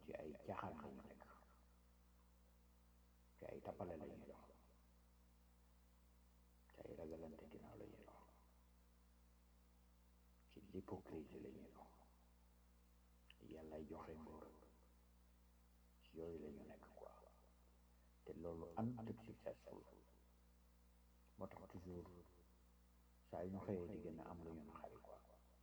ci ay caaxaan la ñu nekk ci ay tappale la ñuy dox ci ay ragalante ginnaaw la ñuy dox ci l'hypocrisie la ñuy dox yàllay joxe ngóor ci yooyu la ñu nekk quoi te loolu ànd ak successful moo tax toujours saa yu ñu xëyee di gën a am lu ñu naxari quoi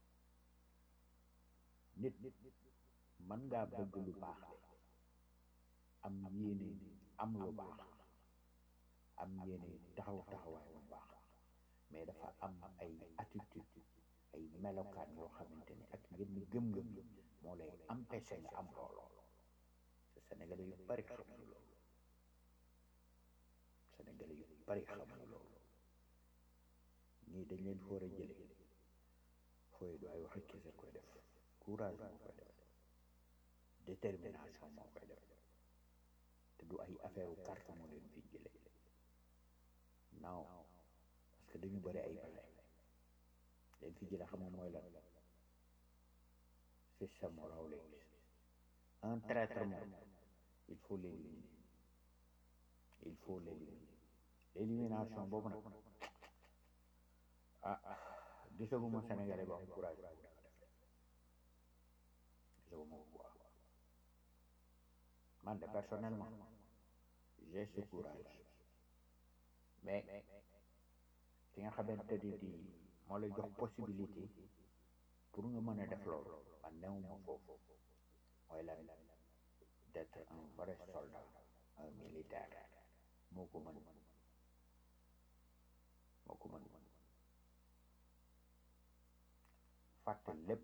nit mën ngaa bëgg lu baax de am yéene am lu baax am yéene taxaw taxawaay bu baax mais dafa am ay attitude ay melokaan yoo xamante ne ak yenn gëm-gëm moo lay empêché nga am loolu te sénégalais yu bari xamuñu loolu sénégalais yu bari xamuñu loolu ñii dañ leen foor a jële fooy du ay waxi kese koy def courage moo koy def détermination moo koy def te du ay affaire u carte moo leen fi jële non parce que dañu bari ay pexe leen fi jële xam nga mooy lan système moo raw léegi un traître moom il faut l'éliminer il faut l'éliminer l'élimination boobu nag ah gisaguma Sénégalais ba am courage boobu da nga def gisaguma ko quoi man de personnellement j'ai ce courage mais ki nga xamante ni di moo lay jox possibilité pour nga mën a def loolu man newuma foofu mooy lan d'être un vrai soldat un militaire moo ko mën moo ko mën fàtte lépp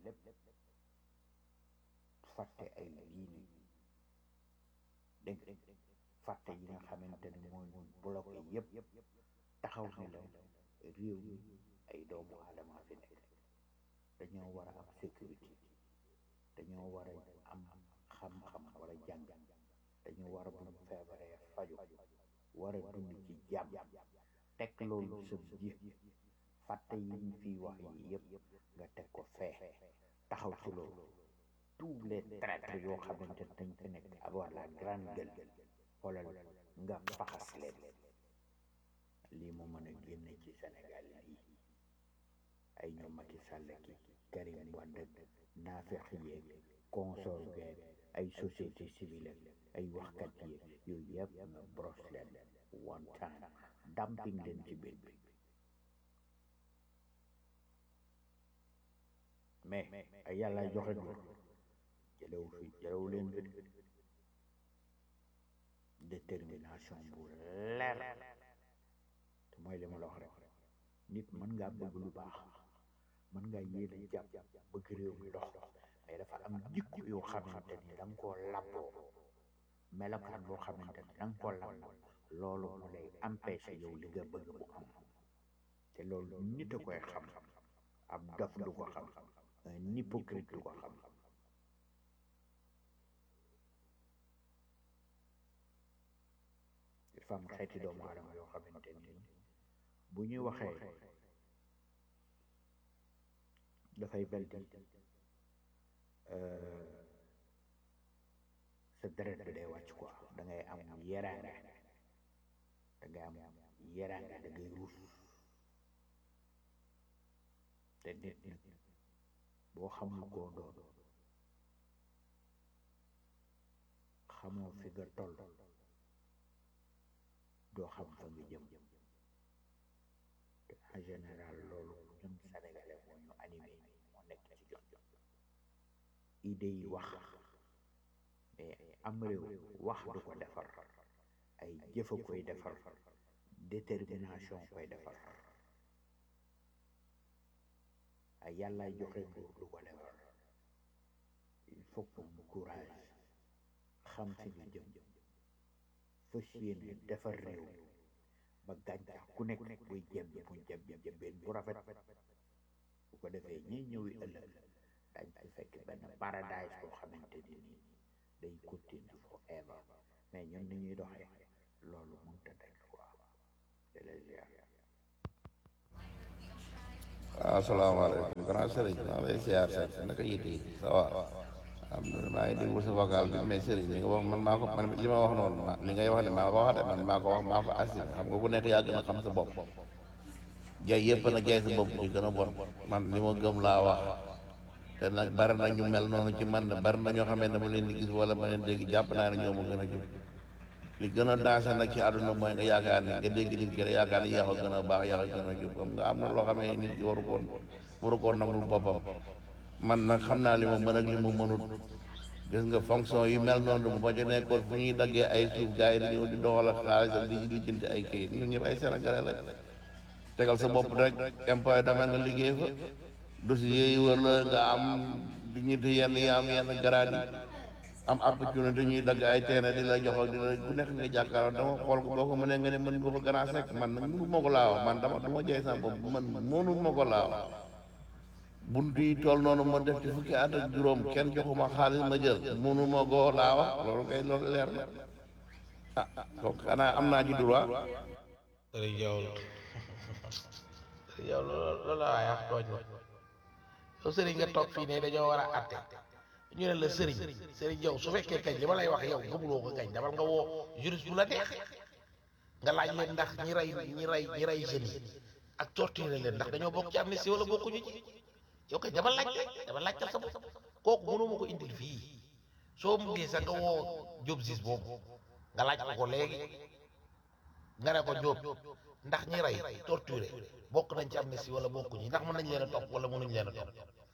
fàtte ay diine dégg fàtte yi nga xamante ne mooy ñu bloqué yépp taxaw ni la réew mi ay doomu aadama fi nekk dañoo war a am sécurité dañoo war a am xam-xam war a jàng dañoo war a bu ñu feebaree faju war a dund ci jàmm teg loolu sa ji fàtte yi ñu fiy wax yi yépp nga teg ko fee taxaw ci loolu tous les traîtres yoo xamante ne dañ fi nekk avoir la grande gueule xoolal nga faxas leen lii mu mën a génne ci Sénégal yi ay ñoom Macky Sall ki Karim Wade naafeq yeeg consort geeg ay société civile ay waxkat yeeg yooyu yëpp nga brosse leen one time dumping leen ci biir bi mais ay yàlla joxe nguur jëlewu fi jëlewu leen fi détermination bu leer te mooy li ma la wax rek nit mën ngaa bëgg lu baax mën ngaa yéene jàpp bëgg réew mi dox mais dafa am jikko yoo xamante ni da nga koo làmboo melokaan boo xamante ni da nga koo làmboo loolu mu lay empêché yow li nga bëgg mu am te loolu nit a koy xam ab dof du ko xam un hypocrite du ko xam dafa am xeeti doomu aadama yoo xamante ni bu ñuy waxee dafay bel di sa deret bi day wàcc quoi da ngay am yeraanga da ngay am yeraanga da ngay ruus te nit nit boo xamul koo doon xamoo fi nga toll doo xam fa nga jëm te en général loolu ñun sénégalais moo ñu animé moo nekk ci jot idée yi wax mais am réew wax du ko defar ay jëfa koy defar détermination koy defar ay yàlla joxe nguur du ko defar il faut que mu courage xam fi ñu jëm fas yéene defar réew ba gàncax ku nekk buy jëm mu jëm jëmbeen bu rafet bu ko defee ñi ñëwi ëllëg dañ fi fekk benn paradise boo xamante ni nii day continue forever mais ñun ni ñuy doxee loolu mënta nekk quoi c'est les waaw asalaamaaleykum grand sëriñ maa lay siyaar seet naka yite yi ça va am na maa ngi déglu sa vocal bi mais sëriñ li nga wax man maa ko man li ma wax noonu ma li ngay wax ne maa ko wax de man maa ko wax maa ko assuré xam nga ku nekk yaa gën a xam sa bopp jaay yëpp nag jaay sa bopp ci gën a bon man li ma gëm laa wax te nag bari na ñu mel noonu ci man bari na ñoo xamee ne dama leen di gis wala ma leen dégg jàpp naa ne ñoo ma gën a jub li gën a dansé nag ci àdduna mooy nga yaakaar ne nga dégg nit ki rek yaakaar ne yaa ko gën a baax yaa ko gën a jub xam nga am na loo xamee nit ki waru koon waru koon nangul boppam man nag xam naa li ma mën ak li ma mënut gis nga fonction yu mel noonu bu ma ci nekkoon fu ñuy daggee ay suuf gars yi dañoo di doxal ak xaalis ak di di jënd ay kayit ñun ñëpp ay sénégalais la tegal sa bopp rek impôt domaine nga liggéey fa dossier yi wër la nga am di ñitti yenn yi am yenn garaat yi am opportunité ñuy dagg ay teene di la jox ak di la ku nekk nga jàkkaarloo dama xool ko boo ko mënee nga ne mën nga ko gën a sekk man nag mënu ma ko laa wax man dama dama jaay sama bopp man mënu ma ko laa wax bunt yi tool noonu ma def ci fukki at ak juróom kenn joxuma xaalis ma jël mënu ma koo laa wax loolu kay loolu leer na ah donc xanaa am naa ci droit sëriñ yow sëriñ yow loolu loolu la waaye wax tooñ la yow sëriñ nga toog fii ne dañoo war a atte ñu ne la sëriñ sëriñ yow su fekkee kañ li ma lay wax yow gëmuloo ko kañ damal nga woo juriste bu la neex nga laaj leen ndax ñi rey ñi rey ñi rey jeunes yi ak torturer leen ndax dañoo bokk ci amnistie wala bokkuñu ci yow kay dama laaj dama laajtal sa bopp kooku mënoo ma ko indil fii soo muggee sax nga woo Diop Ziz boobu nga laaj ko ko léegi nga ne ko Diop ndax ñi rey torturé bokk nañ ci amnistie wala bokkuñu ndax mën nañ leen a topp wala mënuñ leen a topp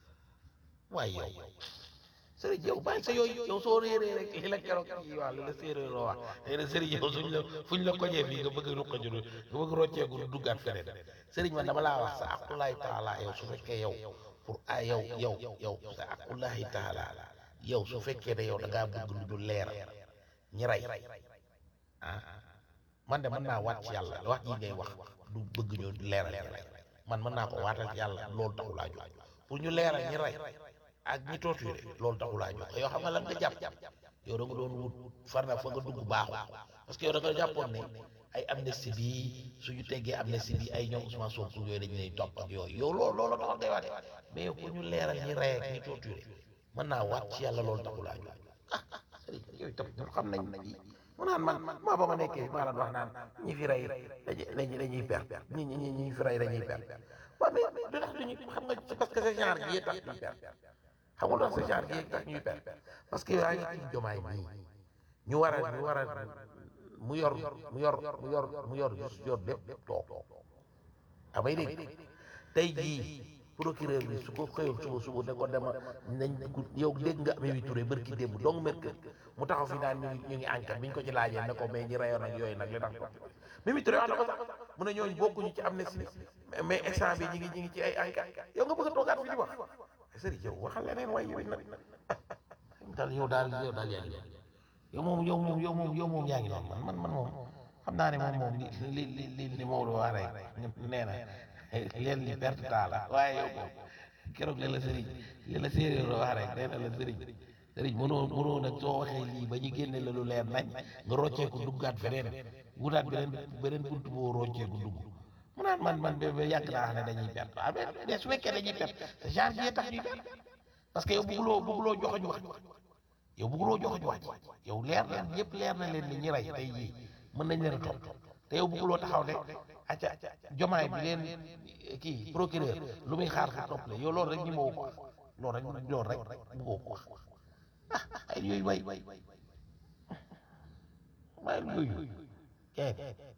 waaye yow sëriñ yow bàyyi sa yooyu yow soo réeree rek li la keroog kii waa li la séeréer wax nee na sëriñ yow suñ la fuñ la kojee fii nga bëgg ruqa juru nga bëgg rocceeku duggaat feneen sëriñ man dama laa wax sa aqulaay taala yow su fekkee yow pour ah yow yow yow sa aqulaay taala yow su fekkee ne yow da ngaa bëgg lu dul leer ñi rey ah man de mën naa waat ci yàlla wax ji ngay wax du bëgg ñu leeral ñi rey man mën naa ko waatal ci yàlla loolu taxu laa jóg pour ñu leeral ñi rey ak ñi torturé loolu taxu laa jóg yow xam nga lan nga jàpp yow da nga doon wut far na fa nga dugg baaxul parce que yow da nga jàppoon ne ay amnistie bi suñu teggee amnistie bi ay ñoom Ousmane Sonko yooyu dañu lay topp ak yooyu yow loolu loolu taxoon ngay waate mais yow pour ñu leeral ñi rey ak ñi torturé mën naa waat ci yàlla loolu taxu laa jóg ah sëriñ yooyu tam ñun xam nañ nañ mu naan man maa ba ma nekkee maa daan wax naan ñi fi rey dañuy dañuy perte ñi ñi ñi fi rey dañuy perte waaw mais du tax duñu xam nga parce que sa genre gi tax ñuy perte xam nga loolu sa genre gi tax ñuy perte parce que yaa ngi ci jomaay nii ñu war a ñu war a mu yor mu yor mu yor mu yor yor lépp toog amay dégg tey jii procureur bi su ko xëyoon suba suba ne ko dema nañ yow dégg nga Mimi Touré bërki démb donc mercredi mu taxaw fi naan ñu ngi ñu ngi enquête bi ñu ko ci laajee ne ko mais ñi rayoon ak yooyu nag li tax topp Mimi Touré wax na ko sax mu ne ñooñu bokkuñu ci amnistie mais instant bi ñi ngi ñi ngi ci ay enquête yow nga bëgg a toogaat fi di wax sëriñ yow waxal leneen waaye yow nag daal yow daal yow daal yaa ngi noonu yow moom yow moom yow moom yow moom yaa ngi noonu man man man moom xam naa ne moom moom li li li li Maodo wax rek nee na leen li perte temps la waaye yow moom keroog li la sëriñ li la séeréer wax rek nee na la sëriñ sëriñ mënoo mënoo nag soo waxee lii ba ñu génne la lu leer nañ nga rocceeku duggaat feneen wutaat beneen beneen buntu boo rocceeku dugg mu naan man man ba yàgg naa xam ne dañuy perte ah mais su fekkee dañuy perte te genre bi tax ñuy perte parce que yow bëgguloo bëgguloo joxoñ wax yow bëgguloo joxoñ wax yow leer na ñëpp leer na leen ni ñi rey tey jii mën nañ leen a topp te yow bëgguloo taxaw ne acca jomaay bi leen kii procureur lu muy xaar ko topp la yow loolu rek ñi ma ko wax loolu rek loolu rek bëggoo ko wax ah ay yooyu way may yooyu kay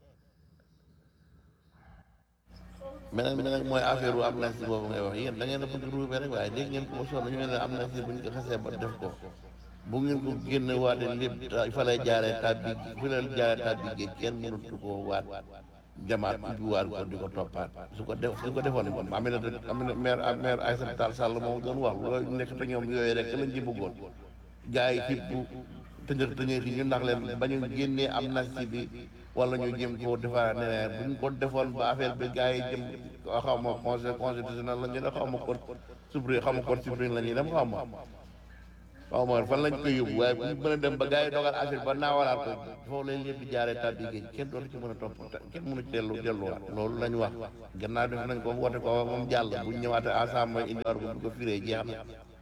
beneen bi nag mooy affaire u amnistie boobu ngay wax yéen da ngeen a bëgg ruube rek waaye dégg ngeen ko ba sonn ñu ne la amnistie bu ñu ko xasee ba def ko bu ngeen ko génne waate lépp fa lay jaaree tàbbi fi lay jaaree tàbbi géej kenn mënut ko waat jamaat ubbi waat ko di ko toppaat su ko def su ko defoon moom Aminata Aminata maire maire Aïssata Tall Sall moom doon wax loolu nekk te ñoom yooyu rek lañ ci bëggoon gars yi ci bu tëñër tëñër yi ñu ndax leen ba ñu génnee amnistie bi wala ñu jëm koo defaraat neneen bu ñu ko defoon ba affaire bi gars yi jëm xaw ma conseil constitutionnel la ñu ne xaw ma code suprême xaw ma code suprême la ñuy dem xaw ma xaw ma fan lañ koy yóbbu waaye bu ñu mën a dem ba gars yi dogal affaire ba naawalaat ko foofu lañ leen di jaaree tàbbi géej kenn dootu ci mën a topp kenn mënu ci dellu delluwaat loolu lañ wax gannaaw def nañ ko woote ko moom jàll bu ñu ñëwaatee ensemble indiwaat ko bu ko firee jeex na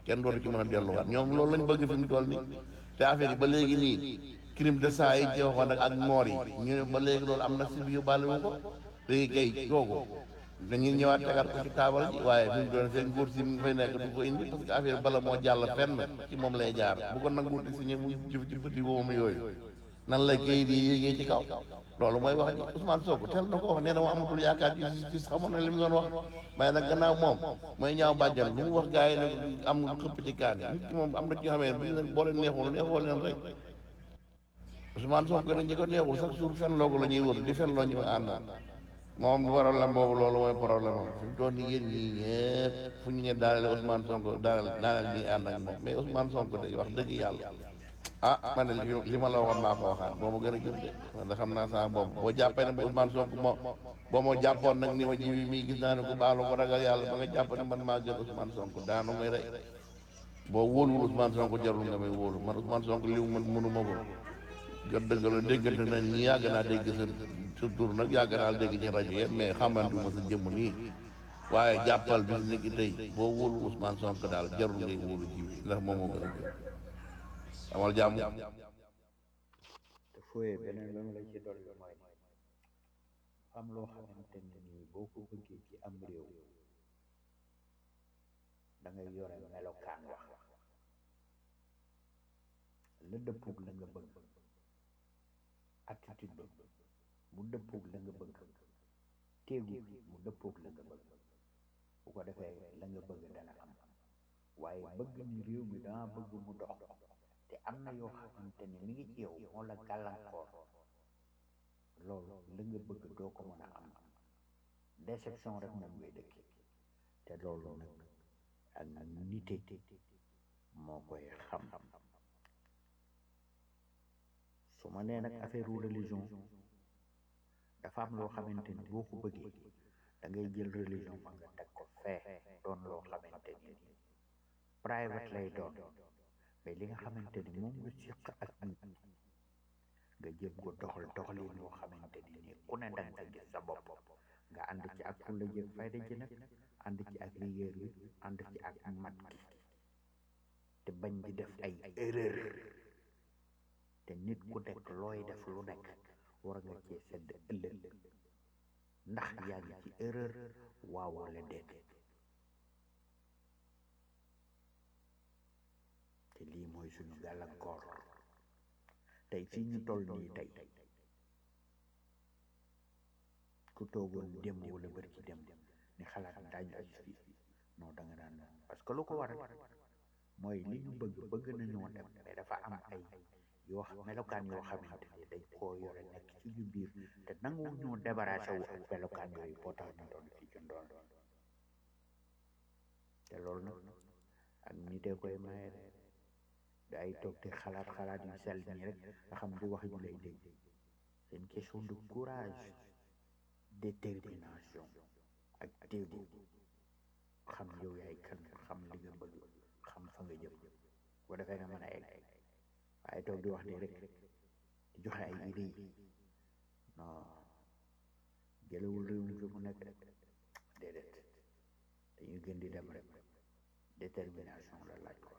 kenn dootu ci mën a delluwaat ñoom loolu lañ bëgg fi mu toll nii te affaire yi ba léegi nii crime de sang yi ci waxoon nag ak moor yi ñu ne ba léegi loolu am na si yu bàlle wu ko léegi kay kooku dañuy ñëwaat tegaat ko ci taabal ji waaye fi mu doon seen nguur si mi ngi fay nekk du ko indi parce que affaire bala moo jàll fenn ci moom lay jaar bu ko nanguwul di signé mu jëf ci petit boobu yooyu nan la kayit yi yéegee ci kaw loolu mooy wax ji Ousmane Sonko teel na ko wax nee na moo amatul yaakaar ci justice xamoon na li mu doon wax waaye nag gannaaw moom mooy ñaaw bàjjan lu mu wax gars yi nag am xëpp ci kaani nit ki moom am na ci yoo xamee bu ñu leen boo leen neexul neexoo leen rek Ousmane Sonko nag ñi ko neexul chaque jour fen loogu la ñuy wër di fen loo ñu àndal moom problème boobu loolu mooy problème am fi mu toll nii yéen ñii ñëpp fu ñu ne daaneel Ousmane Sonko daaneel daaneel ñuy ànd ak moom mais Ousmane Sonko day wax dëgg yàlla ah man de li li ma la waxoon maa ko waxaat boo ma gën a jëm de man de xam naa saa boobu boo jàppee ne Ousmane Sonko moo boo ma jàppoon nag ni ma ji bi mii gis naa ne ku baalu ko ragal yàlla ba nga jàpp ne man maa gën Ousmane Sonko daanu may rey boo wóoluwul Ousmane Sonko jarul nga may wóolu man Ousmane Sonko li mu mën mënuma ko jot dëgg la déggante nañ ñi yàgg naa dégg sa sa tur nag yàgg naa dégg ci rajo yëpp mais xamante ma sa jëmm nii waaye jàppal bis ni ki tey boo wóolu Ousmane Sonko daal jarul ngay wóolu ji bi ndax moom moo gën a gën amal jàmm te fooyee beneen la ma la ci dolli mooy am loo xamante ne nii boo ko bëggee ci am réew da ngay yore melokaan wax la dëppoog la nga bëgg attitude ba mu dëppoog la nga bëgg téegu mu dëppoog la nga bëgg bu ko defee la nga bëgg dana am waaye bëgg ni réew mi dama bëgg mu dox te am na yoo xamante ni mi ngi ci yow moo la gàllankoor loolu la nga bëgg doo ko mën a am déception rek moom ngay dëkk te loolu nag ak nite moo koy xam su ma nee nag affaire religion dafa am loo xamante ni boo ko bëggee da ngay jël religion ma nga teg ko fee doon loo xamante ni private lay doon mais li nga xamante ni moom nga siq ak nit nga jëm ko doxal doxalin yoo xamante ni nii ku ne danga ko gis sa bopp nga ànd ci ak fulla jëg fayda ji nag ànd ci ak rigueur bi ànd ci ak mat gi te bañ di def ay erreur te nit ku nekk looy def lu nekk war nga cee sedd ëllëg ndax yaa ngi ci erreur waaw wala déet te lii mooy suñu gàllankoor tey fii ñu toll nii tey ku toogoon démb wala bër ci démb ni xalaat daañu aj fii non da nga naan parce que lu ko waral mooy li ñu bëgg bëgg nañoo dem mais dafa am ay yoo xam melokaan yoo xamante ni dañ koo yore nekk ci ñu biir te nangu ñoo débarrassé wu ak melokaan yooyu boo tax ñu doon fii ci ndool te loolu nag ak nitee koy maye gaa yi toog te xalaat xalaat yu sell nii rek nga xam du wax ñu lay dégg c'est une question de courage détermination ak téegu xam yow yaay kan xam li nga bëgg xam fa nga jëm bu defee nga mën a egg waaye toog di wax nii rek di joxe ay idées yi non jëlewul réew mi fi mu nekk rek déedéet dañuy gën di dem rek détermination la laaj quoi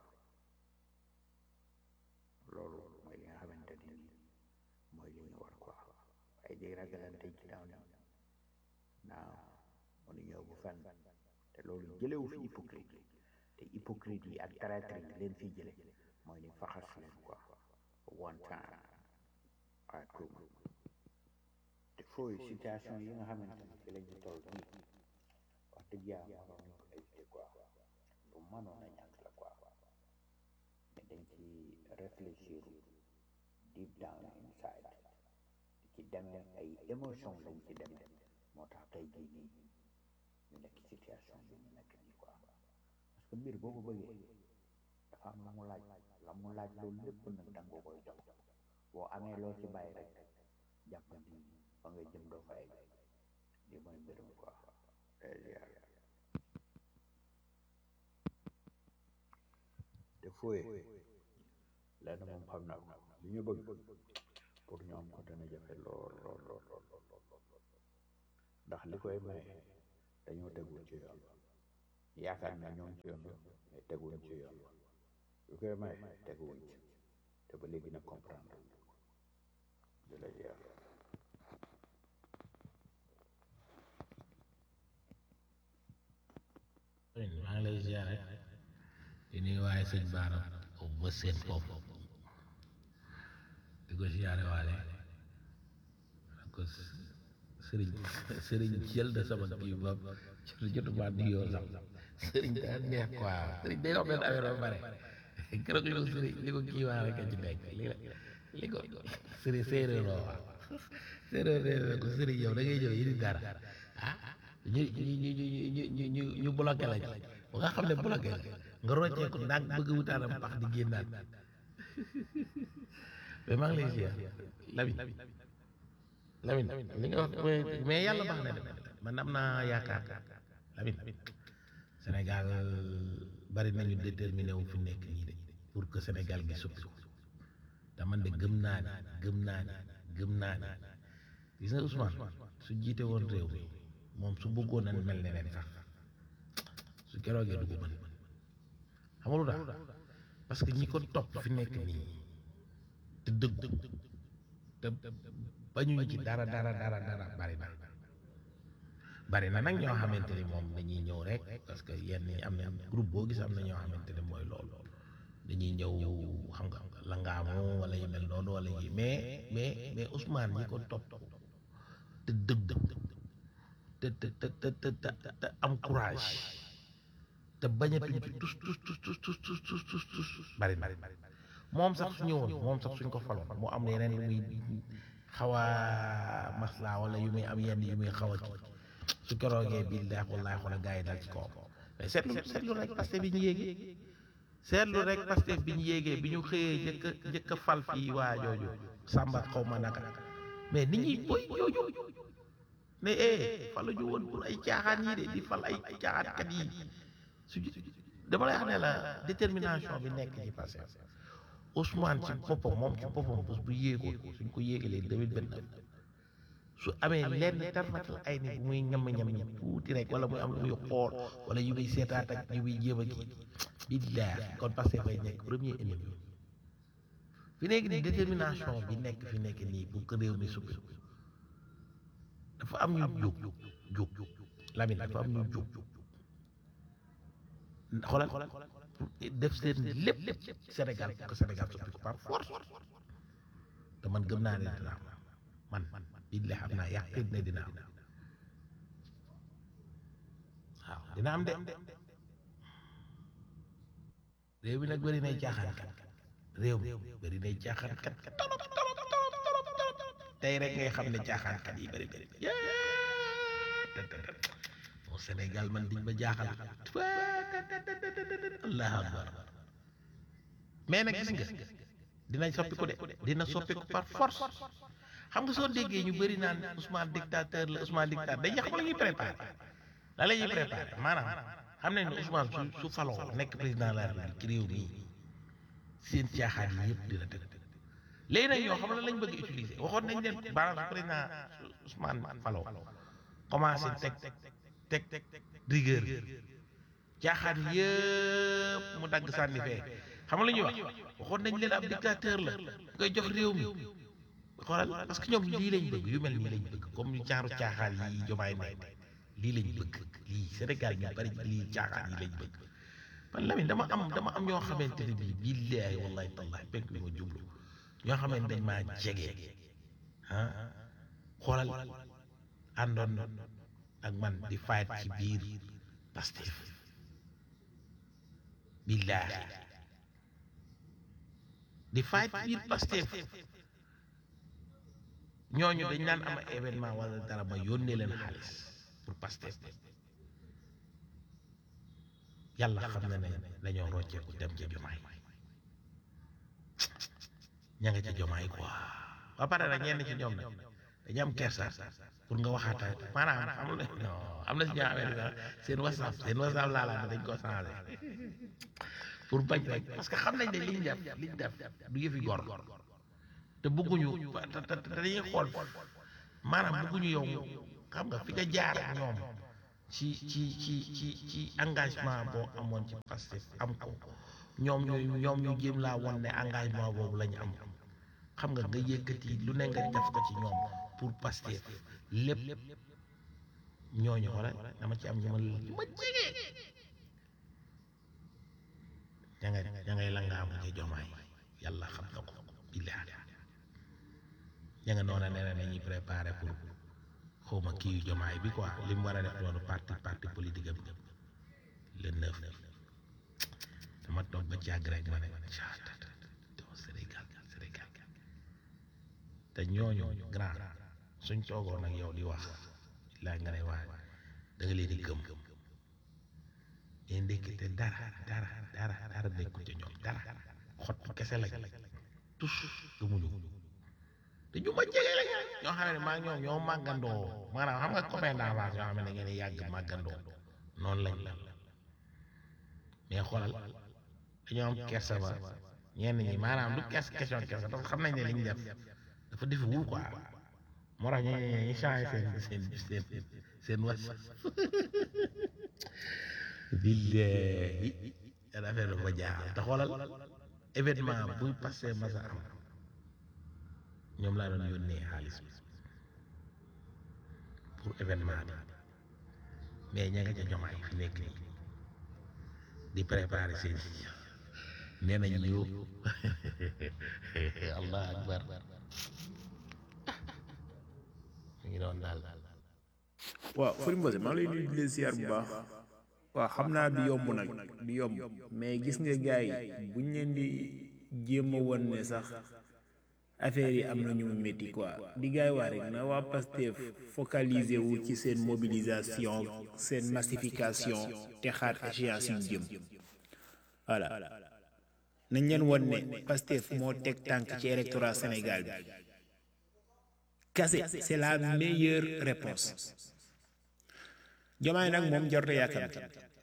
loolu mooy li nga xamante ni nii mooy li ñu war quoi ay di ragalante ci daaw ni naaw mënu ñëw bu fenn te loolu jëlewu fi hypocrite te hypocrite yi ak traître yi leen fi jële mooy ni faxas leen quoi one time à tout te fooy situation yi nga xamante ni fi la ñu toll nii wax dëgg yàlla waroon nañ ko éviter quoi lu mënoon a ñàkk la quoi mais dañ ci réfléchir deep down inside di ci demee ay émotion lañ ci demee moo tax tey jii nii ñu nekk situation bi ñu nekk nii quoi parce que mbir boo ko bëggee dafa am la mu laaj la mu laaj loolu lépp nag da nga koy jox boo amee loo ci bàyyi rek jàpp ni fa nga jëm doo fa egg li mooy mbirum quoi te fooye lenn moom xam naa ko li ñu bëgg pour ñu am ko dana jafe lool lool lool lool lool ndax li koy maye dañoo tegul ci yoon yaakaar na ñoom ci yoon mais teguwuñ ci yoon lu koy may teguwuñ ci te ba léegi nag comprendre di la jeex maa ngi lay ziare di nuyu waaye sëñ Baara ba seen foofu di ko ziare waale ko sëriñ sëriñ jël de sama kii ba jotuma nuyoo sax sëriñ daa neex quoi sëriñ day wax benn affaire ba pare keroog li ko sëriñ li ko kii waa rek a ci nekk li la li ko sëriñ séeréer loo wax séeréer nee ko sëriñ yow da ngay ñëw yi di dara ah ñu ñu ñu ñu ñu ñu ñu bloqué lañ ba nga xam ne bloqué la nga rocceeku ndànk bëgg wutaanam pax di génnaat mais maa ngi lay ziar Lamine Lamine li nga wax mais yàlla baax na de man am naa yaakaar Lamine Sénégal bari nañu déterminé wu fi nekk nii de pour que Sénégal gi soppi ko te man de gëm naa ni gëm naa ni gëm naa ni gis nga Ousmane su jiite woon réew mi moom su bëggoon a mel ne leen sax su keroogee du ko mën xam nga lu tax parce que ñi ko topp fi nekk nii te dëggu te bañuñu ci dara dara dara dara bari na bari na nag ñoo xamante ni moom dañuy ñëw rek parce que yenn ñi am na groupe boo gis am na ñoo xamante ne mooy loolu dañuy ñëw xam nga langaamu wala yu mel noonu wala yi mais mais mais Ousmane ñi ko topp te dëggu te te te te te te am courage te bañatuñ ci tus tus tus tus tus tus tus tus tus bari na moom sax su ñëwoon moom sax suñ ko faloon mu am yeneen yu muy xaw a maslaa wala yu muy am yenn yu muy xaw a kii su keroogee bii daa wallaay xoolal gars yi dal ci kawam mais seetlu seetlu rek Pastef bi ñu yéegee seetlu rek Pastef bi ñu yéegee bi ñu xëyee njëkk a njëkk a fal fii waa jooju Samba xaw ma naka mais nit ñi boy jooju ne eh falu ñu woon pour ay caaxaan yi de di fal ay caaxaankat yi su dama lay xam ne la détermination bi nekk ci Pastef Ousmane ci boppam moom ci boppam bés bu yéegoon suñ ko yéegalee deux mille vingt neuf su amee lenn tarfatal ay ni bu muy ñam ñam ñam tuuti rek wala muy am lu muy xool wala yu muy seetaat ak yu muy jéem a kii billaahi kon Pastef fay nekk premier ennemi fi nekk nii détermination bi nekk fi nekk nii pour que réew mi suppi dafa am ñu jóg jóg Lamine dafa am ñu jóg xoolal def seen lépp Sénégal pour que Sénégal suppi ko par force te man gëm naa ne dina am man man billaahi xam naa yàqin ne dina am waaw dina am de réew mi nag bëri nay caaxaan kat réew mi bëri nay caaxaan kat kat torop torop torop torop torop tey rek ngay xam ne caaxaan kat yi bëri bëri bon Sénégal man diñ ma jaaxal allahu akbar mais nag gis nga dinañ soppi ko de dina soppi ko par force xam nga soo déggee ñu bëri naan Ousmane dictateur la Ousmane dictateur dañ xam la ñuy préparé la la ñuy préparé maanaam xam nañ ne Ousmane su su faloo nekk président de la République ci réew mi seen caaxaan yi yëpp dina tëdd léegi nag ñoo xam la lañ bëgg utiliser waxoon nañ leen maanaam su président Ousmane faloo commencé teg teg rigueur caaxaan yëpp mu dagg sànni fee xam nga la ñuy wax waxoon nañ leen ab dictateur la ngay jox réew mi xoolal parce que ñoom lii lañ bëgg yu mel nii lañ bëgg comme ñu caaru caaxaan yi jomaay nekk lii lañ bëgg lii Sénégal ñu bari lii caaxaan yi lañ bëgg man Lamine dama am dama am ñoo xamante ne bii billaahi wallahi tallahi penk bi ma jublu ñoo xamante dañ maa jege ah xoolal àndoon ak man di fayet ci biir Pastef billaahi di fayet ci biir Pastef ñooñu dañ naan am événement wala dara ma yónnee leen xaalis pour Pastef yàlla xam na ne dañoo rocceeku dem ca jomaay ña nga ca jomaay quoi ba pare nag ñenn ci ñoom nag dañu am kersa pour nga waxaata maanaam amul non am na si ñoo xamante ne seen whatsapp seen whatsapp laalaat dañ ko changé pour bañ rek parce que xam nañ ne liñ def liñ def du yëfi gor te bëgguñu te te dañuy xool maanaam bëgguñu yow xam nga fi nga jaar ak ñoom ci ci ci ci ci engagement boo amoon ci Pastef am ko ñoom ñu ñoom ñu jéem laa won ne engagement boobu la ñu am xam nga nga yëkkati lu ne nga def ko ci ñoom pour Pastef lépp ñooñu xoole dama ci am ñu ma ñu ma jege ña ngay ña ngay langaamu ci jomaay yàlla xam na ko billahi ña nga noona nee na nañuy préparé pour xawma kii yu jomaay bi quoi li mu war a def loolu parti parti politique am le neuf dama toog ba jàgg rek ma ne Sénégal Sénégal te ñooñu grand suñ toogoon ak yow di wax laa nga ne waa da nga leen di gëm mais ndékkite dara dara dara dara nekkul ca ñoom dara xot kese lañ tus gëmuñu te ñu ma jege lañ ñoo xam ne maa ngi ñoom ñoo màggandoo maanaam xam nga copain d'enfance ñoo xam ne ngeen di yàgg màggandoo noonu lañ la mais xoolal dañoo am kersa ba ñenn ñi maanaam du kes question kersa parce que xam nañ ne li ñu def dafa defi wul quoi moo tax ñu ñu changé seen seen seen seen was billahi yan affaire dafa jaaxal te xoolal événement buy passé masa am ñoom laa doon yónnee xaalis bi pour événement bi mais ña nga ca jomaay fi nekk nii di préparer seen nee nañ ñu allah akbar mu ngi doon daal waaw Fary Mbose maa ngi lay nuyu di leen ziar bu baax waaw xam naa du yomb nag du yomb mais gis nga gars yi buñ leen di jéem a won ne sax affaire yi am na ñu mu métti quoi di gars yi wax rek na waa Pastef focaliser wu ci seen mobilisation seen massification te xaar échéance yu jëm voilà nañ leen won ne Pastef moo teg tànk ci électorat Sénégal bi kase c'est la meilleure réponse Diomaye nag moom jarute yàkkamti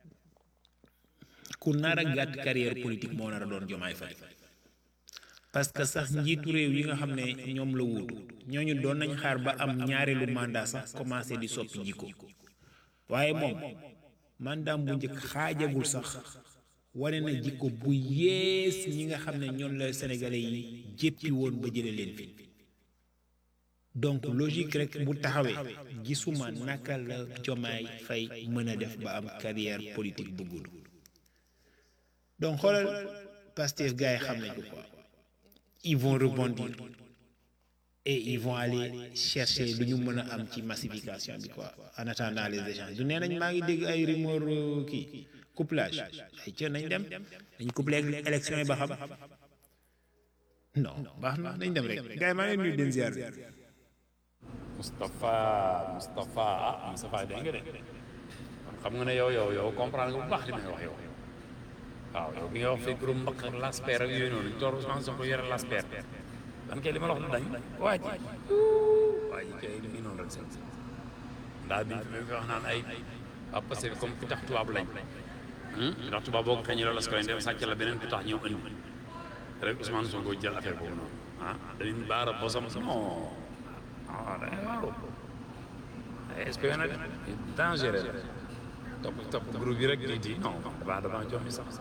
ku nar a gàtt carrière politique moo nar a doon Diomaye Faye parce que sax njiitu réew yi nga xam ne ñoom la wuutu ñooñu doon nañ xaar ba am ñaareelu mandat sax commencé di soppi jikko waaye moom mandat bu njëkk xaajagul sax wane na jikko bu yees ñi nga xam ne ñoom la sénégalais yi jéppi woon ba jële leen fi donc logique rek bu taxawee gisuma naka la Diomaye Faye mën a def ba am carrière politique bu gudd donc xoolal Pastef gars yi xam nañ ko quoi ils vont rebondir et ils vont aller chercher lu ñu mën a am ci massification bi quoi en attendant les échanges du nee nañ maa ngi dégg ay rumeur kii couplage ay ca nañ dem dañ couplé élection yi ba xam non baax na nañ dem rek gars yi maa ngi leen nuyu den ziar bi Moustapha Moustapha ah Moustapha dégg nga de kon xam nga ne yow yow yow comprendre nga bu baax li may wax yow waaw yow bi nga wax fii groupe mbaq ak lasper ak yooyu noonu toor Ousmane Sonko yore lasper dan kay li ma la wax du dañ waa ji waa ji kay li ngi noonu rek seen ndaa bi fi wax naan ay waa parce que comme ku tax tubaab lañ ndax tubaab boo ko xëñee loolu la su koy dem sàcc la beneen ku tax ñëw indi rek Ousmane Sonko jël affaire boobu noonu ah dañu baara bosam non ah da ngay waaru espionnage dangereux la topp topp groupe bi rek di di non damaa damaa jommi sax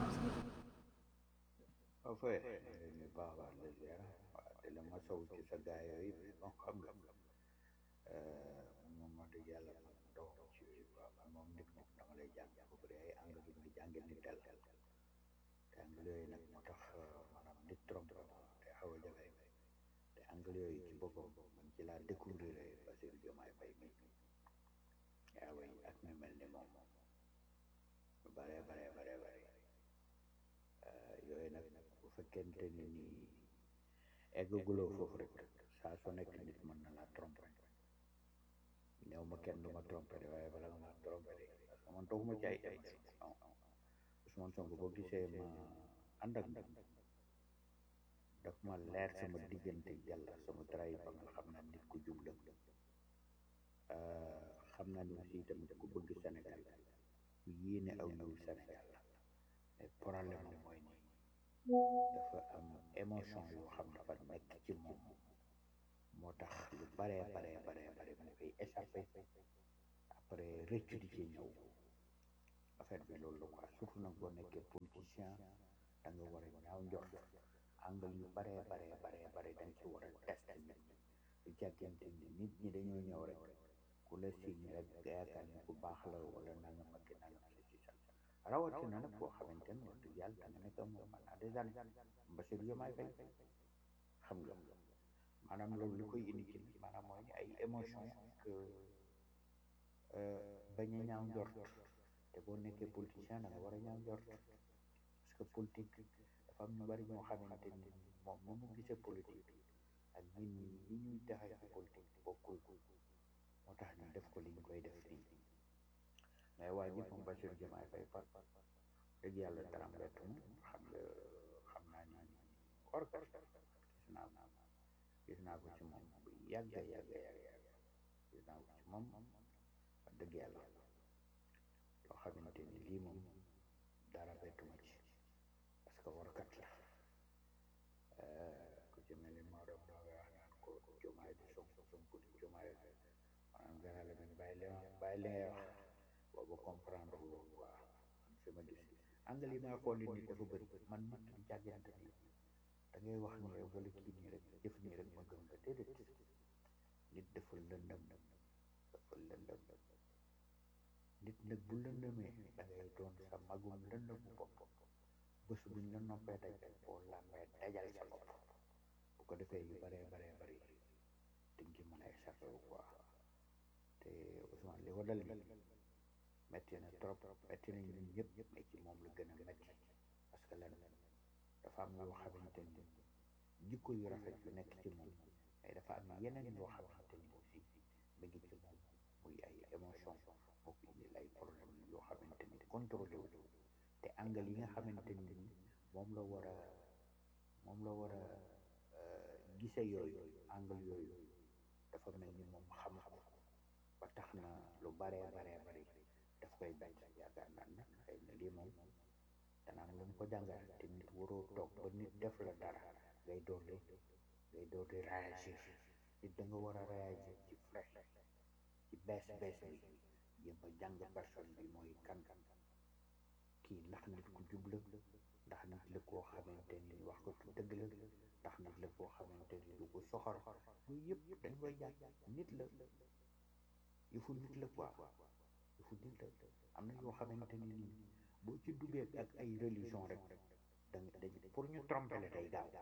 en fait ñu baax baax la ziar waaw te la ma sow ci sa gaay yooyu bon xam nga moom wax dëgg yàlla man doo ci waaw moom nit moom dama lay jàng bu dee ay angle bi nga jàngee nit tel te angle yooyu nag moo tax maanaam nit trompe te xaw a jafe te angle yooyu ci boppam man ci laa découvrir Bassirou Diomaye Faye mi yaa way ak ñu mel ni moom lu bare bare bare bare yooyu nag bu fekkente ni nii eggaguloo foofu rek saa su nekk nit mën na laa tromper néew ma kenn du ma tromper de waaye bala nga ma tromper de parce que man tooguma ci ay ay non Ousmane Sonko boo gisee ma ànd ak moom daf ma leer sama diggante yàlla sama trahi ba nga xam na nit ku jub la xam naa ni aussi tamit ku bëgg Sénégal ku yéene aw ñëw Sénégal la mais problème am mooy ni dafa am émotion yoo xam dafa nekk ci moom moo tax lu baree baree baree bare mu koy échappé après rëccu di ci ñëw affaire bi loolu la quoi surtout nag boo nekkee politicien da nga war a ñaaw njort angle yu baree baree baree bare da nga ci war a test nit su jàggante ni nit ñi dañoo ñëw rek ku la signe rek nga yaakaar ni ku baax la wala nangam ak nangam si si sax rawatina nag boo xamante ne wax dëgg yàlla da nga nekk moom pendant des années Bassirou Diomaye Faye xam nga maanaam loolu li koy indi ci maanaam mooy ay émotion que bañ a ñaaw njort te boo nekkee politicien da nga war a ñaaw njort parce que politique dafa am ñu bari ñoo xamante ni moom nu mu gisee politique ak ñun ñi ñi ñuy taxaw ci politique bokkul moo tax ñu def ko li ñu koy def nii mais waa ji moom Bassirou Diomaye Faye par dëgg yàlla dara mbett mu xam nga xam naa ni orga gis naa ko gis naa ko ci moom bu yàgg yàgg yàgg yàgg gis naa ko ci moom wax dëgg yàlla loo xamante ni lii moom dara bettuma ci parce que warkat la ku ci mel ni Maodo moo nga wax naan ko Diomaye di Sonko Sonko di Diomaye maanaam gannaaw la men bàyyi li bàyyi li ngay wax boobu comprendre loolu quoi fi ma gis angal yi may xool nit dafa bëri man nit du jàggante ni da ngay wax ni rek wala kii nii rek jëf nii rek ma gëm nga déedéet nit dafa lëndëm dafa lëndëm nit nag bu lëndëmee da ngay doon sa magum lëndëmu bopp bés buñ la noppee daj rek boo làmbee dajal sa bopp bu ko defee yu baree baree bari dañ ci mën a échappé wu quoi te Ousmane li ko dal ni metti na trop metti nañ ñun ñëpp mais ci moom la gën a metti parce que lan dafa am yoo xamante ni jikko yu rafet yu nekk ci moom mais dafa am yeneen yoo xamante ni aussi mi ngi ci moom muy ay émotion moo ko indil ay problème yoo xamante ni contrôlé wu te angle yi nga xamante ni moom la war a moom la war a gise yooyu angle yooyu dafa mel ni moom xam ko ba tax na lu baree baree bari daf koy bañ yaakaar naa nag xëy na lii moom dana am lu mu ko jàngal te nit waroo toog ba nit def la dara ngay door di ngay door di réagir nit da nga war a réagir ci fresh ci bees bees bi jéem a jàng personne bi mooy kan kii ndax nit ku jub la ndax nit la koo xamante ni wax ko tu dëgg la ndax nit la koo xamante ni du ko soxor yooyu yëpp dañ koy jàng nit la yëfu nit la quoi yëfu nit la am na yoo xamante ni nii boo ci duggee ak ay religion rek da nga dañ pour ñu tromper la day gaaw da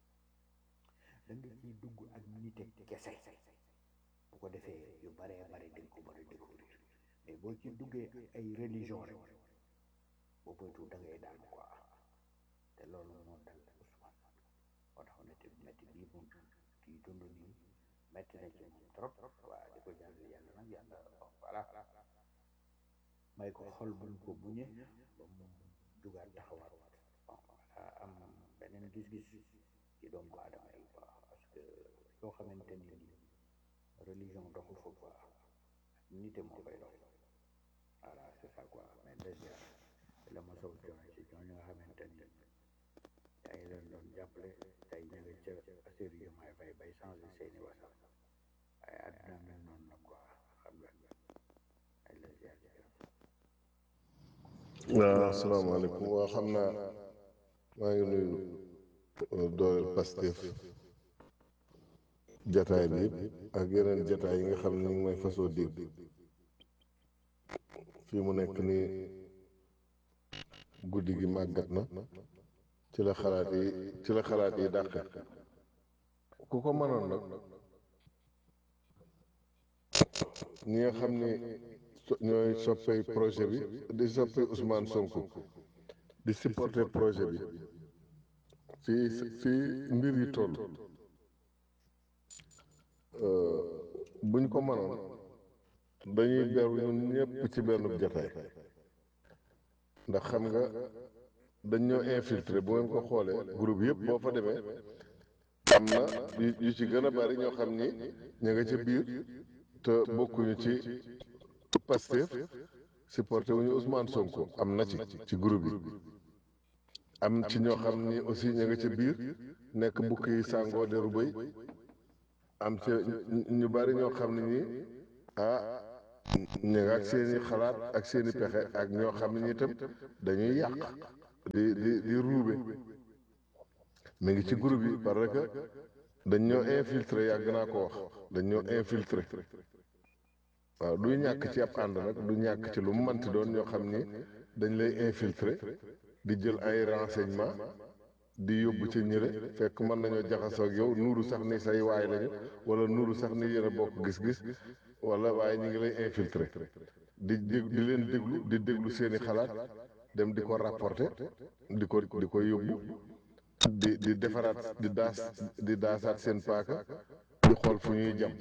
nga ciy dugg ak nite kese bu ko defee yu baree bare dañ ko mën a découvrir mais boo ci duggee ak ay religion rek boo boytu da ngay daan quoi te loolu moo dal Ousmane moo tax ne te métti bii moom kii dund nii métti na ci moom trop waa di ko jàll yàlla nag yàlla voilà may ko xol buñ ko buñe ba mu jugaat taxawaat bon voilà am beneen gis-gis ci doomu aadama yi quoi parce que yoo xamante ni religion doxul fa quoi nite moo fay dox voilà c'est ça quoi mais déjà la ma sow coono ci ñooñu nga xamante ni yaa ngi leen doon jàppale tey ñu ngi ca Bassirou Diomaye Faye bay changé seeni wasal waaye àddina mel noonu nag quoi xam nga ay la ziar waaw asalaamaaleykum waa xam naa maa ngi nuyu dooleel Pastef jataay bi yëpp ak yeneen jataay yi nga xam ne ñu ngi may fasoo dégg fii mu nekk nii guddi gi màggat na ci la xalaat yi ci la xalaat yi dàqe ku ko mënoon nag ñi nga xam ni ñooy soppey projet bi di soppey Ousmane Sonko di supporter projet bi fii fii mbir yi toll buñ ko mënoon dañuy beru ñun ñëpp ci benn jataay ndax xam nga dañ ñoo infiltré bu ngeen ko xoolee groupe yëpp boo fa demee am na yu ci gën a bari ñoo xam ni ñu nga ca biir te bokkuñu ci Pastef supporté wuñu Ousmane Sonko am na ci ci groupe yi am ci ñoo xam ni aussi ñu nga ca biir nekk bukk yi sàngoo deru bëy am ci ñu bari ñoo xam ne nii ah ñu nga ak seeni xalaat ak seeni pexe ak ñoo xam ne ñi itam dañuy yàq di di di ruube mi ngi ci groupe yi parce que dañ ñoo infiltré yàgg naa ko wax dañ ñoo infiltré waaw duy ñàkk ci ab ànd nag du ñàkk ci lu mu manti doon ñoo xam ni dañ lay infiltré di jël ay renseignement di yóbbu ci ñële fekk mën nañoo jaxasoo ak yow nuuru sax ni say waay lañu wala nuuru sax ni yéen a bokk gis-gis wala waaye ñu ngi lay infiltré di dég di leen déglu di déglu seeni xalaat dem di ko rapporté di ko di ko yóbbu di di defaraat di daas di daasaat seen paaka di xool fu ñuy jam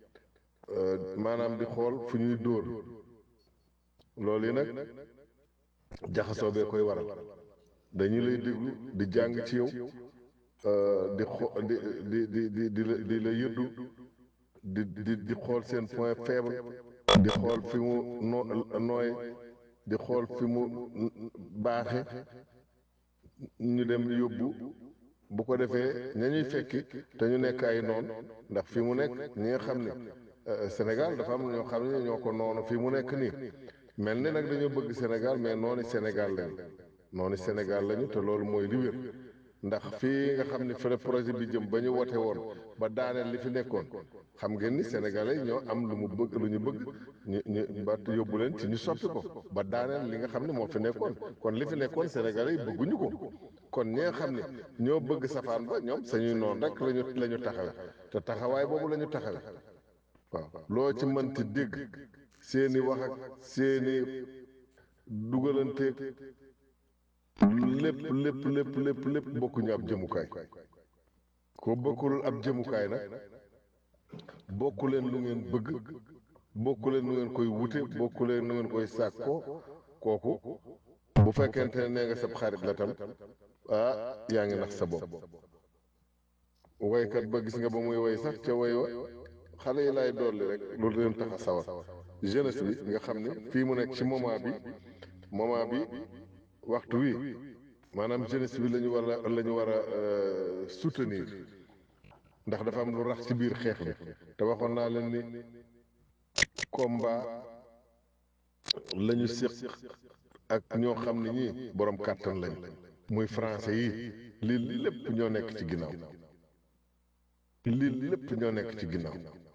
maanaam di xool fu ñuy dóor loolu yi nag jaxasoo bee koy waral dañu lay déglu di jàng ci yow di xo di di di di di la di la yëddu di di di xool seen point faible di xool fi mu no nooy di xool fi mu baaxe ñu dem yóbbu bu ko defee ña ñuy fekki te ñu nekk ay noon ndax fi mu nekk ñi nga xam ne Sénégal dafa am ñoo xam ne ñoo ko noonu fi mu nekk nii mel ni nag dañoo bëgg Sénégal mais noonu Sénégal lañu noonu Sénégal lañu te loolu mooy li wér ndax fii nga xam ne fële projet bi jëm ba ñu wote woon ba daaneel li fi nekkoon xam ngeen ni sénégalais ñoo am lu mu bëgg lu ñu bëgg ñu ñu ba yóbbu leen ci ñu soppi ko ba daaneel li nga xam ne moo fi nekkoon kon li fi nekkoon sénégalais yi bëgguñu ko kon ñi nga xam ne ñoo bëgg safaan ba ñoom sañuy noonu rek lañu la ñu taxawe te taxawaay boobu la ñu taxawe waaw loo ci mënti dégg seeni wax ak seeni dugalanteeg lépp lépp lépp lépp lépp bokkuñu ab jëmukaay ko bokkul ab jëmukaay nag bokku leen lu ngeen bëgg bokku leen lu ngeen koy wute bokku leen lu ngeen koy sàkkoo kooku bu fekkente ne nee nga sab xarit la tam ah yaa ngi nax sa bopp waykat ba gis nga ba muy way sax ca way wa xale yi laay dolli rek loolu leen tax a sawar jeunesse bi nga xam ne fii mu nekk ci moment bi moment bi waxtu wi maanaam jeunesse bi la ñu war a la ñu war a soutenir ndax dafa am lu rax ci biir xeex bi te waxoon naa leen ni combat la ñu séq ak ñoo xam ne ñii borom kàttan lañ muy français yi lii lépp ñoo nekk ci ginnaaw lii lépp ñoo nekk ci ginnaaw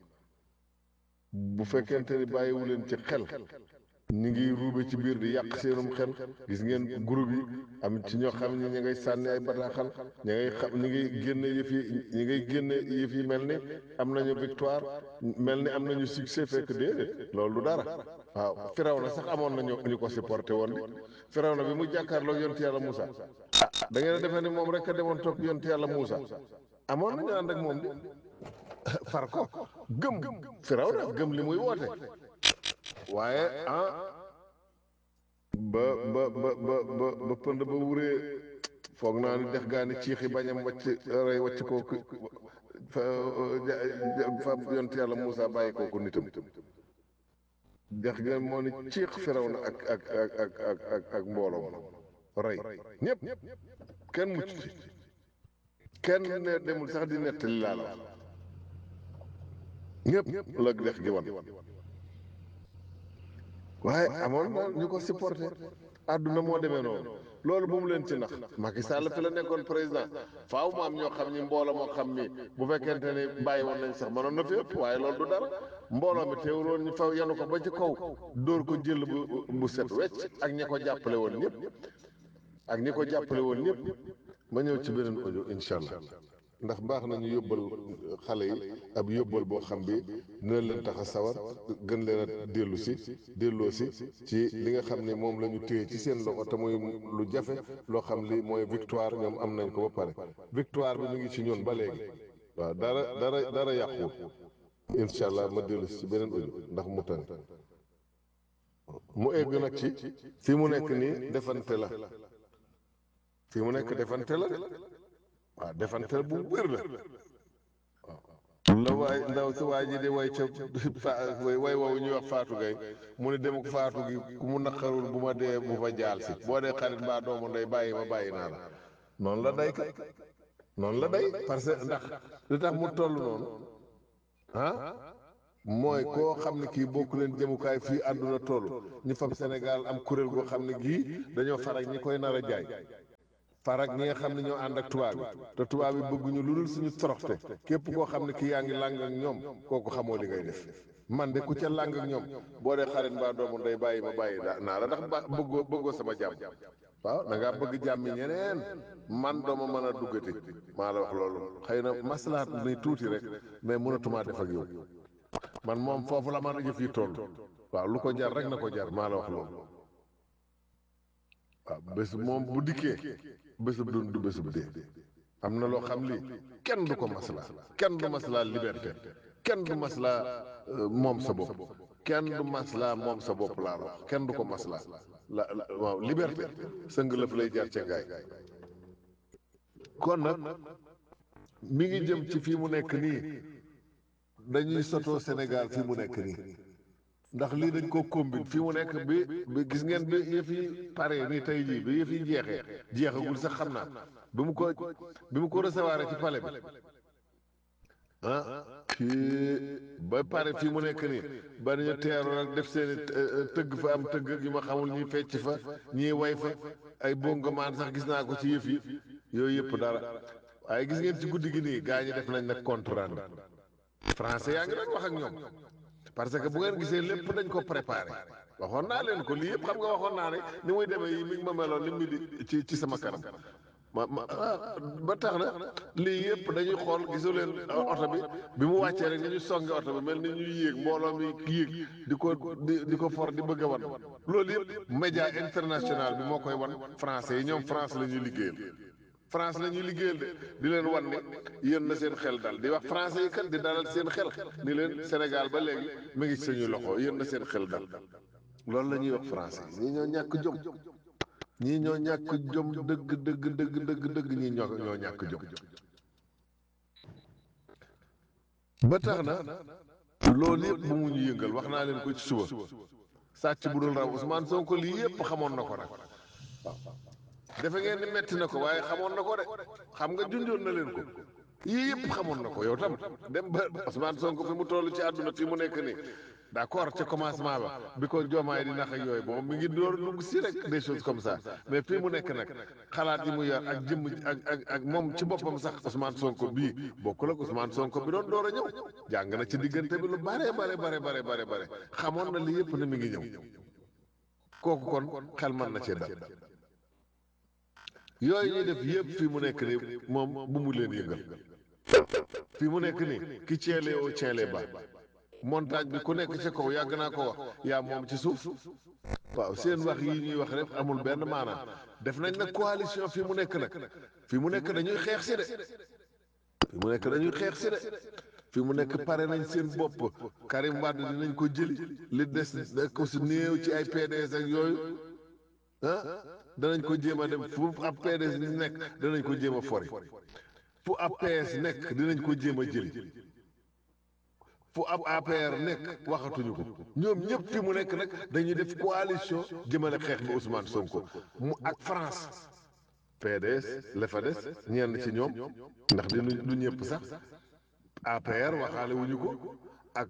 bu fekkente ni bàyyiwu leen ci xel ñi ngi ruube ci biir di yàq seenum xel gis ngeen groupe yi am ci ñoo xam ne ñi ngay sànni ay bataaxal ñi ngay xam ñi ngay génne yëf yi ñi ngay génne yëf yi mel ni am nañu victoire mel ni am nañu succès fekk déedéet loolu du dara waaw firaw na sax amoon nañu ñu ko supporté woon di firaw na bi mu jàkkaarloo yonti yàlla Moussa ah da ngeen a defee ni moom rek a demoon topp yonti yàlla Moussa amoon nañu ànd ak moom di far ko gëm firaw na gëm li muy woote waaye ah ba ba ba ba ba ba pënd ba wuree foog naa ni dex gaa ni ciixi bañam wàcc rey wàcc kooku fa fa yont yàlla Moussa bàyyi kooku nitam dex ga moo ni ciix firaw na ak ak ak ak ak ak ak mbooloo rey ñëpp kenn mucc ci kenn ne demul sax di nettali laa la ñëpp la dex gi wan waaye amoon na ñu ko supporté àdduna moo demee noonu loolu bu mu leen ci nax Macky Sall fi la nekkoon président faaw mu am ñoo xam ni mbooloo moo xam ni bu fekkente ni bàyyi woon nañ sax mënoon na fi ëpp waaye loolu du dara mbooloo mi teewuloon ñu faw yanu ko ba ci kaw dóor ko jël bu bu set wecc ak ñi ko jàppale woon ñëpp ak ñi ko jàppale woon ñëpp ma ñëw ci beneen audio incha allah ndax baax nañu yóbbal xale yi ab yóbbal boo xam bi dina leen tax a sawar gën leen a dellu si delloo si ci li nga xam ne moom la ñu téye ci seen loxo te muy lu jafe loo xam li mooy victoire ñoom am nañ ko ba pare victoire bi mu ngi ci ñun ba léegi waaw dara dara dara yàquwul incha allah ma dellu si ci beneen audio ndax mu tane mu egg nag ci fi mu nekk nii defante la fi mu nekk defante la de waaw defante bu wér la waaw la waay ndaw si waa ji di way ca way woowu ñuy wax faatu gay mu ne dem ak faatu gi ku mu naqarul bu ma dee bu fa jaal si boo dee xarit mbaa doomu ndey bàyyi ma bàyyi naa la noonu la day kat noonu la day parce que ndax li tax mu toll noonu ah mooy koo xam ne kii bokk leen jëmukaay fii àdduna toll ñu fab Sénégal am kuréel goo xam ne gii dañoo farak ñi koy nar a jaay farak ñi nga xam ne ñoo ànd ak tubaab bi te tubaab bi bëgguñu lu dul suñu toroxte képp koo xam ne kii yaa ngi làng ak ñoom kooku xamoo li ngay def man de ku ca làng ak ñoom boo dee xarit mbaa doomu ndey bàyyi ma bàyyi daa naa la ndax ba bëggoo bëggoo sama jàmm waaw da ngaa bëgg jàmmi ñeneen man dooma mën a duggati maa la wax loolu xëy na maslaat ni tuuti rek mais mënatumaa def ak yow man moom foofu la man yëf yi toll waaw lu ko jar rek na ko jar maa la wax loolu waaw bés moom bu dikkee bésub dund du bésub dee am na loo xam lii kenn du ko maslaa kenn du maslaa liberté kenn du maslaa moom sa bopp kenn du maslaa moom sa bopp laa wax kenn du ko maslaa la waaw liberté sëng lëf lay jaar ca gaay kon nag mi ngi jëm ci fii mu nekk nii dañuy sotoo Sénégal fii mu nekk nii ndax lii dañ ko combine fii mu nekk bi bi gis ngeen bi yëf yi pare nii tey jii bi yëf yi jeexee jeexagul sax xam naa bi mu ko bi mu ko recevoir ci palais bi ah kii ba pare fii mu nekk nii ba ñu teeru nag def seeni tëgg fa am tëgg yu ma xamul ñuy fecc fa ñuy way fa ay bongomaan sax gis naa ko ci yëf yi yooyu yëpp dara waaye gis ngeen ci guddi gi nii gaa ñi def nañ nag compte rendu français yaa ngi nag wax ak ñoom parce que bu ngeen gisee lépp dañ ko préparé waxoon naa leen ko lii yëpp xam nga waxoon naa ne ni muy demee yi mi ngi ma meloon ni mu di ci ci sama kanam ma ma ba tax na lii yëpp dañuy xool gisu leen oto bi bi mu wàccee rek ni ñu songe oto bi mel ni ñuy yéeg mbooloo mi yéeg di ko di di ko for di bëgg a wan loolu yëpp média international bi moo koy wan français yi ñoom France la ñuy liggéeyal France la ñuy liggéeyal de di leen wan ne yéen na seen xel dal di wax français yi kat di dalal seen xel ni leen Sénégal ba léegi mi ngi ci suñuy loxo yéen na seen xel dal loolu la ñuy wax français ñii ñoo ñàkk jom ñii ñoo ñàkk jom dëgg dëgg dëgg dëgg dëgg ñii ñoo ñoo ñàkk jom ba tax na loolu yëpp bu mu ñu yëngal wax naa leen ko ci suba sàcc bu dul raw Ousmane Sonko lii yëpp xamoon na ko nag waaw defe ngeen ni metti na ko waaye xamoon na ko de xam nga junjoon na leen ko yii yëpp xamoon na ko yow tam dem ba Ousmane Sonko fi mu toll ci àdduna fi mu nekk nii d'accord ca commencement ba bi ko joomaay di nax ak yooyu moom mi ngi door dugg si rek des choses comme ça mais fii mu nekk nag xalaat yi mu yor ak jëmm ak ak ak moom ci boppam sax Ousmane Sonko bii bokkul ak Ousmane Sonko bi doon door a ñëw jàng na ci diggante bi lu bare bare bare bare bare bare xamoon na lii yëpp ne mi ngi ñëw kooku kon xel mën na cee dal yooyu ñuy def yëpp fii mu nekk nii moom bu mu leen yëngal fii mu nekk nii ki ceelee oo ceelee ba montagne bi ku nekk ci kaw yàgg naa ko wax yaa moom ci suuf waaw seen wax yi ñuy wax rek amul benn maanaam def nañ nag coalition fii mu nekk nag fii mu nekk dañuy xeex si de fii mu nekk dañuy xeex si de fii mu nekk pare nañ seen bopp Karim Wade dinañ ko jëli li des da ko si néew ci ay PDS ak yooyu ah danañ ko jéem a dem fu ab PDS di nekk danañ ko jéem a fori fu ab PS nekk dinañ ko jéem a jëli fu ab APR nekk waxatuñu ko ñoom ñëpp fi mu nekk nag dañuy def coalition jëmale xeex bi Ousmane Sonko mu ak France PDS la fa des ñenn ci ñoom ndax di du ñëpp sax APR waxaale wuñu ko ak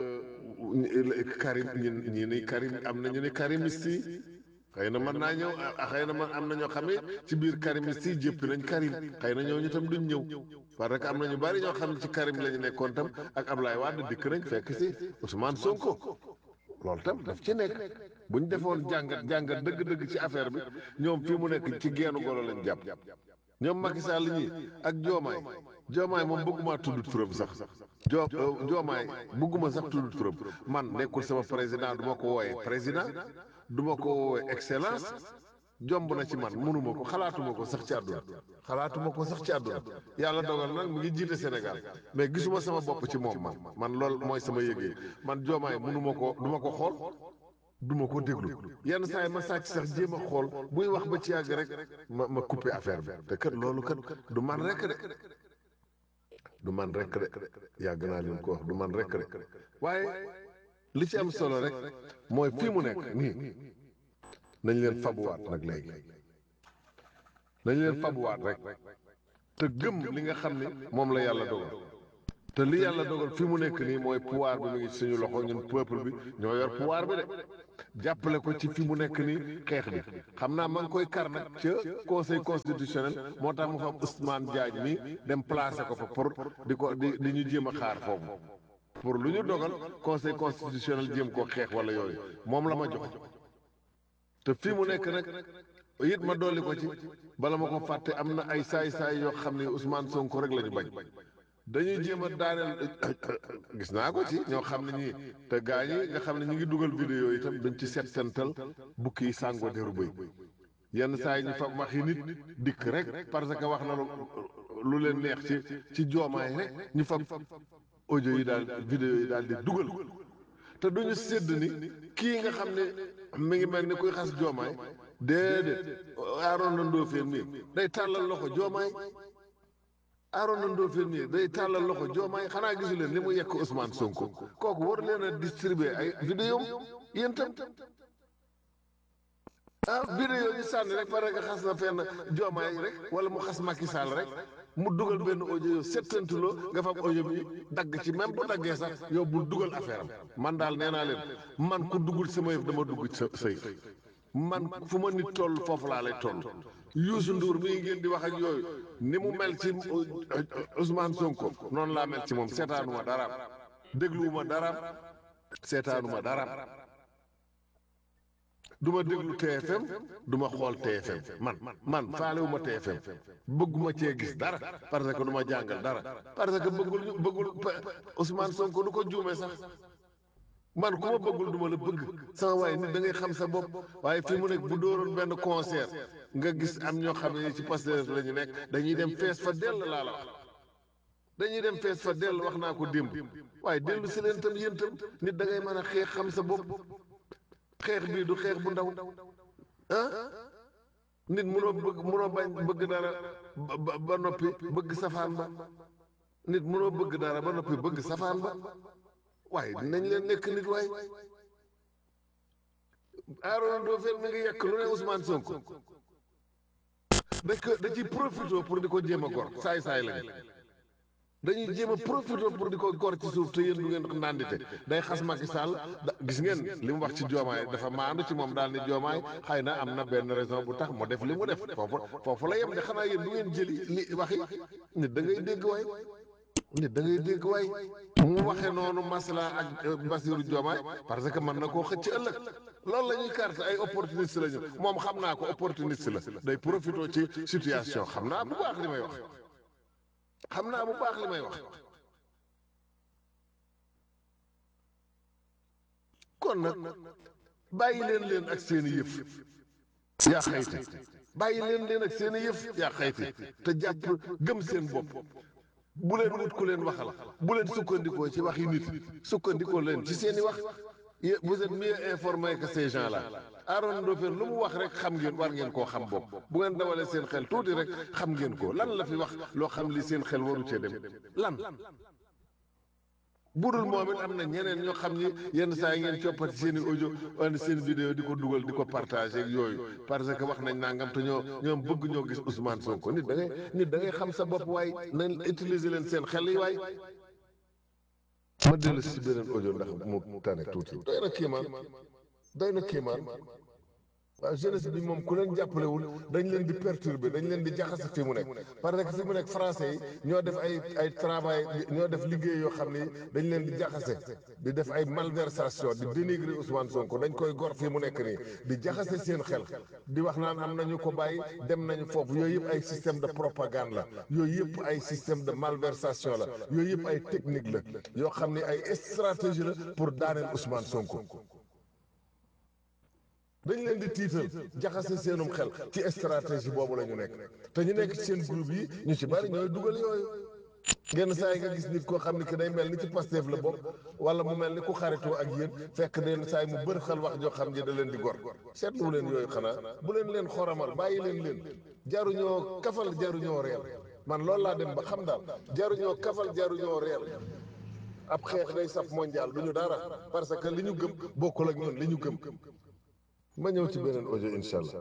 Karim ñi ñi ni Karim am na ñu ni karimiste yi xëy na mën naa ñëw xëy na man am na ñoo xam ne ci biir karimiste yi jëppi nañ Karim xëy na ñooñu tam duñ ñëw parce que am na ñu bari ñoo xam ne ci Karim la ñu nekkoon tam ak Ablaye Wade dikk nañ fekk si Ousmane Sonko loolu tam daf ci nekk bu ñu defoon jàngat jàngat dëgg-dëgg ci affaire bi ñoom fii mu nekk ci geenu golo lañ jàpp ñoom Macky Sall ñi ak Diomaye Diomaye moom bëgguma tudd turam sax jo Diomaye bëgguma sax tudd turam man nekkul sama président du ma ko wooyee président du ma ko woowee excellence jomb na ci man mënuma ko xalaatuma ko sax ci àdduna xalaatuma ko sax ci àdduna yàlla dogal nag mu ngi jiite Sénégal mais gisuma sama bopp ci moom man man lool mooy sama yëgee man joomaay mënuma ko du ma ko xool du ma ko déglu yenn saa yi ma sàcc sax jéem a xool buy wax ba ci yàgg rek ma ma coupé affaire bi te kat loolu kat du man rek de du man rek de yàgg naa leen ko wax du man rek de waaye li ci am solo rek mooy fii mu nekk nii nañ leen fabuwaat nag léegi nañ leen fabuwaat rek te gëm li nga xam ne moom la yàlla dogal te li yàlla dogal fi mu nekk nii mooy pouvoir bi mu ngi suñu loxo ñun peuple bi ñoo yor pouvoir bi de jàppale ko ci fi mu nekk nii xeex bi xam naa ma ngi koy kar nag ca conseil constitutionnel moo tax mu fa am Ousmane Diagne mi dem placer ko fa pour di ko di di ñu jéem a xaar foofu pour lu ñu dogal conseil constitutionnel jéem koo xeex wala yooyu moom la ma jox te fi mu nekk nag it ma dolli ko ci bala ma ko fàtte am na ay saay-saay yoo xam ne Ousmane Sonko rek la ñu bañ dañuy jéem a daaneel gis naa ko ci ñoo xam ne ñii te gaa ñi nga xam ne ñu ngi dugal vidéo yi itam dañ ci set sental bukki yi sàngoo deru bëy yenn saa yi ñu fa waxi nit dikk rek parce que wax na lu lu leen neex ci ci joomaay rek ñu fa audio yi daal vidéo yi daal di dugal te duñu sédd ni kii nga xam ne mi ngi mel ni kuy xas joomaay déedéet aaroon na ndóofeen mi day tàllal loxo joomaay aaroon na ndóofeen mi day tàllal loxo joomaay xanaa gisu leen li mu yekk Ousmane Sonko kooku war leen a distribuer ay vidéo yéen tam ah vidéo yi sànni rek parce que xas na fenn joomaay rek wala mu xas Macky Sall rek mu dugal benn audio yow settantuloo nga fam audio bi dagg ci même bu daggee sax yow bul dugal affaire am man daal nee naa leen man ku duggul sama yëf dama dugg sa sëy man fu ma nit toll foofu laa lay toll Youssou Ndour mii ngeen di wax ak yooyu ni mu mel ci Ousmane Sonko noonu laa mel ci moom seetaanuma daraam dégluwuma daraam seetaanuma daraam du ma déglu TFM du ma xool TFM man man faalewuma TFM bëgguma cee gis dara parce que du ma jàngal dara parce que bëggul ñu bëggul Ousmane Sonko du ko juumee sax man ku ma bëggul du ma la bëgg sama waaye nit da ngay xam sa bopp waaye fi mu nekk bu dooroon benn concert nga gis am ñoo xam ne ci Pastef la ñu nekk dañuy dem fees fa dell laa la wax dañuy dem fees fa dell wax naa ko démb waaye dellu si leen tam yéen tam nit da ngay mën a xeex xam sa bopp xeex bii du xeex bu ndaw ah nit munoo bëgg munoo bañ bëgg dara ba ba noppi bëgg safaan ba nit munoo bëgg dara ba noppi bëgg safaan ba waaye dinañ leen nekk nit waay Aaron Ndofène mi ngi yekk lu ne Ousmane Sonko da ko da ciy profité pour di ko jéem a gor saay saay lañ dañuy jéem a profité pour di ko gor ci suuf te yéen du ngeen nandite day xas Macky Sall da gis ngeen li mu wax ci joomaay dafa maandu ci moom daal ni joomaay xëy na am na benn raison bu tax mu def li mu def foofu foofu la yem de xanaa yéen du ngeen jëli li waxi nit da ngay dégg waay nit da ngay dégg waay mu waxee noonu masla ak Bassirou Diomaye parce que mën na koo xëcc ëllëg loolu la ñuy carte ay opportuniste la ñu moom xam naa ko opportuniste la day profité ci situation xam naa bu baax li may wax xam naa bu baax li may wax kon nag bàyyi leen leen ak seeni yëf yaa xayti bàyyi leen leen ak seeni yëf yaa xayti te jàpp gëm seen bopp bu leen wut ku leen waxal bu leen sukkandikoo ci waxi nit sukkandikoo leen ci seeni wax vous êtes mieux informé que ces gens là Aaron Ndofène lu mu wax rek xam ngeen war ngeen koo xam bopp bu ngeen dawalee seen xel tuuti rek xam ngeen ko lan la fi wax loo xam li seen xel waru cee dem lan budul moom it am na ñeneen ñoo xam ni yenn saa yi ngeen coppati seen i audio wala seen vidéo di ko dugal di ko partagé ak yooyu parce que wax nañ nangam te ñoo ñoom bëgg ñoo gis Ousmane Sonko nit da ngay nit da ngay xam sa bopp waay nañ utiliser leen seen xel yi waay. ma dellu si beneen audio ndax mu tane tuuti. doy na kéemaan doy na kéemaan waaw jeunesse bi moom ku leen jàppalewul dañ leen di perturber dañ leen di jaxase fi mu nekk parce que fi mu nekk français yi ñoo def ay ay travail ñoo def liggéey yoo xam ni dañ leen di jaxase di def ay malversation di dénigrer Ousmane Sonko dañ koy gor fi mu nekk nii di jaxase seen xel di wax naan am nañu ko bàyyi dem nañu foofu yooyu yëpp ay système de propagande la yooyu yëpp ay système de malversation la yooyu yëpp ay technique la yoo xam ni ay stratégie la pour daaneel Ousmane Sonko. dañ leen di tiital jaxase seenum xel ci stratégie boobu la ñu nekk te ñu nekk ci seen groupe yi ñu ci bari ñooy dugal yooyu genn saa yi nga gis nit koo xam ne que day mel ni ci Pastef la bopp wala mu mel ni ku xaritoo ak yéen fekk den saa yi mu bër xel wax joo xam ne da leen di gor seetlu leen yooyu xanaa bu leen leen xoramal bàyyi leen leen jaruñoo kafal jaruñoo reel man loolu laa dem ba xam daal jaruñoo kafal jaruñoo reel ab xeex day saf mondial du ñu dara parce que li ñu gëm bokkul ak ñun li ñu gëm ma ñëw ci beneen audio incha allah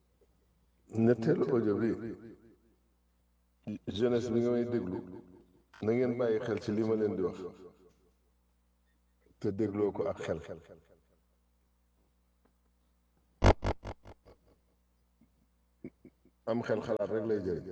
ñetteelu audio bi jeunesse bi nga may déglu na ngeen bàyyi xel ci li ma leen di wax te dégloo ko ak xel am xel xalaat rek lay jëriñ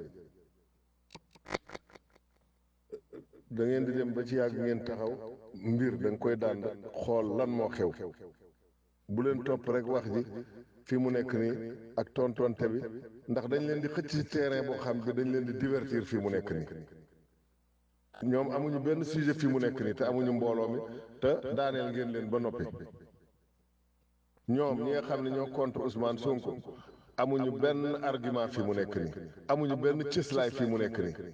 da ngeen di dem ba ci yàgg ngeen taxaw mbir da nga koy daan xool lan moo xew bu leen topp rek wax ji fi mu nekk nii ak tontonte bi ndax dañ leen di xëcc ci terrain boo xam bi dañ leen di divertir fi mu nekk nii ñoom amuñu benn sujet fi mu nekk nii te amuñu mbooloo mi te daaneel ngeen leen ba noppi ñoom ñi nga xam ne ñoo contre Ousmane Sonko amuñu benn argument fi mu nekk nii amuñu benn cëslaay fi mu nekk nii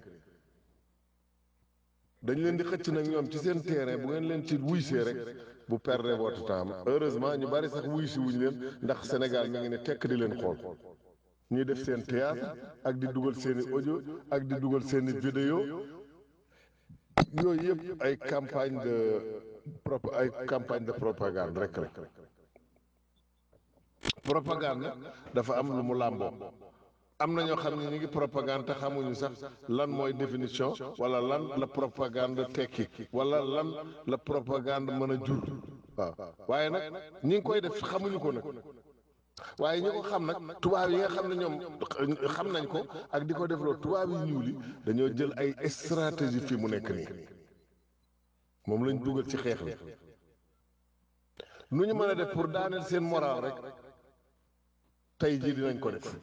dañ leen di xëcc nag ñoom ci seen terrain bu ngeen leen ci wuysee rek bu perdre votre temps heureusement ñu bari sax wuy si wuñ leen ndax Sénégal mi ngi ne tekk di leen xool ñuy def seen théâtre ak di dugal seeni audio ak di dugal seeni vidéo yooyu yëpp ay campagne de prop ay campagne de propagande rek rek propagande dafa am lu mu làmboo am na ñoo xam ne ñu ngi propagande te xamuñu sax lan mooy définition wala lan la propagande tekki wala lan la propagande mën a jur waaw waaye nag ñi ngi koy def xamuñu ko nag waaye ñi ko xam nag tubaab yi nga xam ne ñoom xam nañ ko ak di ko defloo tubaab yi ñuul yi dañoo jël ay stratégie fi mu nekk nii moom lañ dugal ci xeex bi nu ñu mën a def pour daaneel seen moral rek tey jii dinañ ko def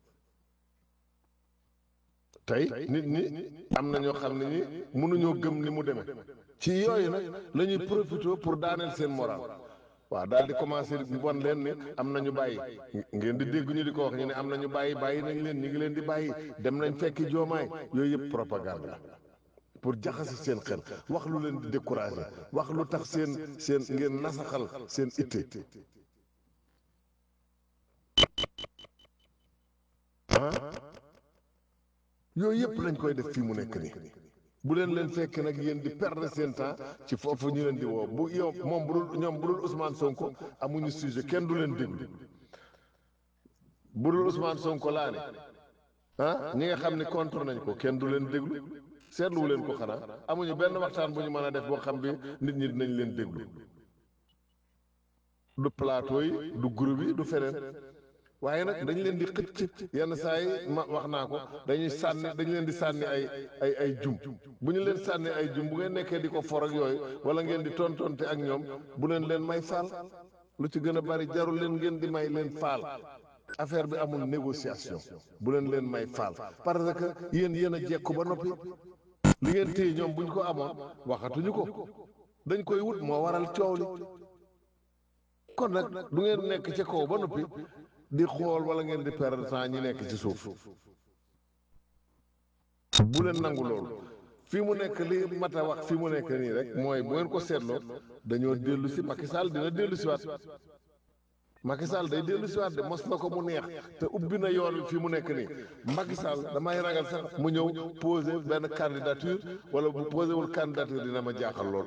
tey nit ñi am na ñoo xam ne ñi mënuñoo gëm ni mu demee ci yooyu nag la ñuy profité pour daaneel seen moral waaw daal di commencé won leen ni am na ñu bàyyi ngeen di dégg ñu di ko wax ñu ne am na ñu bàyyi bàyyi nañ leen ñu ngi leen di bàyyi dem nañ fekki joomaay yooyu yëpp propagande la pour jaxase seen xel wax lu leen di découragé wax lu tax seen seen ngeen nasaxal seen itte ah yooyu yëpp lañ koy def fii mu nekk nii bu leen leen fekk nag yéen di perdre seen temps ci foofu ñu leen di woo bu yow moom bu dul ñoom bu dul Ousmane Sonko amuñu sujet kenn du leen déglu bu dul Ousmane Sonko laa ne ah ñi nga xam ne contre nañ ko kenn du leen déglu seetluwu leen ko xanaa amuñu benn waxtaan bu ñu mën a def boo xam bi nit ñi dinañ leen déglu du plateau yi du groupe yi du feneen waaye nag dañ leen di xëcc yenn saa yi ma wax naa ko dañuy sànni dañ leen di sànni ay ay ay jum bu ñu leen sànni ay jum bu ngeen nekkee di ko for ak yooyu wala ngeen di tontonte ak ñoom bu leen leen may faal lu ci gën a bari jarul leen ngeen di may leen faal affaire bi amul négociation bu leen leen may faal parce que yéen yéen a jekku ba noppi li ngeen téye ñoom bu ñu ko amoon waxatuñu ko dañ koy wut moo waral coow li kon nag du ngeen nekk ca kaw ba noppi di xool wala ngeen di perdre temps ñi nekk ci suuf bu leen nangu loolu fii mu nekk li mat a wax fii mu nekk nii rek mooy bu ngeen ko seetloo dañoo dellu si Macky Sall dina dellu si waat Macky Sall day dellu si waat de mos na ko mu neex te ubbi na yoon wi fii mu nekk nii Macky Sall damay ragal sax mu ñëw poser benn candidature wala bu posé wul candidature dina ma jaaxal lool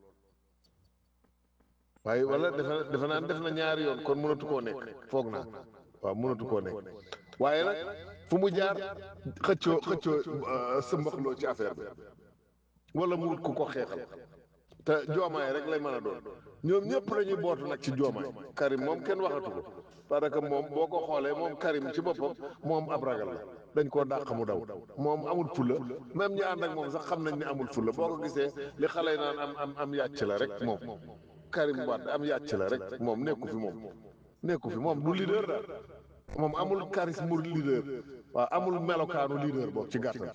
waaye wala defe defe naa def na ñaari yoon kon mënatu koo nekk foog naa waaw mënatu koo nekk waaye nag fu mu jaar xëccoo xëccoo sëmbaxloo ci affaire bi wala mu wut ku ko xeexal te joomaay rek lay mën a doon ñoom ñëpp lañuy bootu nag ci joomaay Karim moom kenn waxatu ko parce que moom boo ko xoolee moom Karim ci boppam moom ab ragal la dañ koo dàq mu daw moom amul fulla même ñi ànd ak moom sax xam nañ ne amul fulla boo ko gisee li xale yi naan am am am yàcc la rek moom Karim Wade am yàcc la rek moom nekku fi moom nekku fi moom du leader daal moom amul charisme leader waaw amul melokaanu leader boobu ci gàttal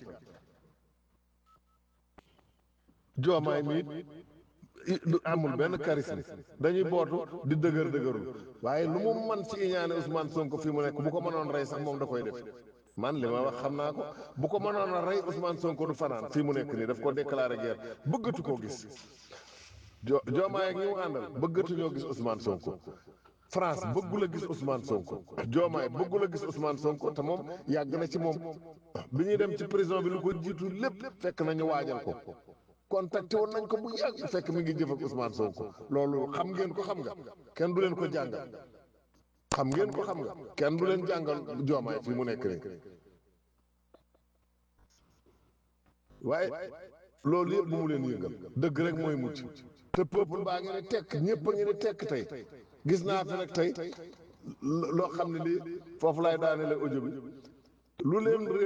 joomaay mi amul benn charisme dañuy bootu di dëgër dëgërul waaye lu mu man ci iñaane Ousmane Sonko fi mu nekk bu ko mënoon rey sax moom da koy def man li ma wax xam naa ko bu ko mënoon a rey Ousmane Sonko du fanaan fii mu nekk nii daf ko déclaré guerre bëggatu koo gis jo joomaay ak ñi mu àndal bëggatuñoo gis Ousmane Sonko France bëggul a gis Ousmane Sonko joomaay bëggul a gis Ousmane Sonko te moom yàgg na ci moom bi ñuy dem ci prison bi lu ko jiitu lépp fekk nañu waajal ko contacté woon nañ ko bu yàgg fekk mi ngi jëf ak Ousmane Sonko loolu xam ngeen ko xam nga kenn du leen ko jàngal xam ngeen ko xam nga kenn du leen jàngal joomaay fi mu nekk nii waaye loolu yëpp bu mu leen yëngal dëgg rek mooy mucc te peuple baa ngi ne tekk ñëpp a ngi ne tekk tey gis naa fi nag tey loo xam ne lii foofu laay daanele audio bi lu leen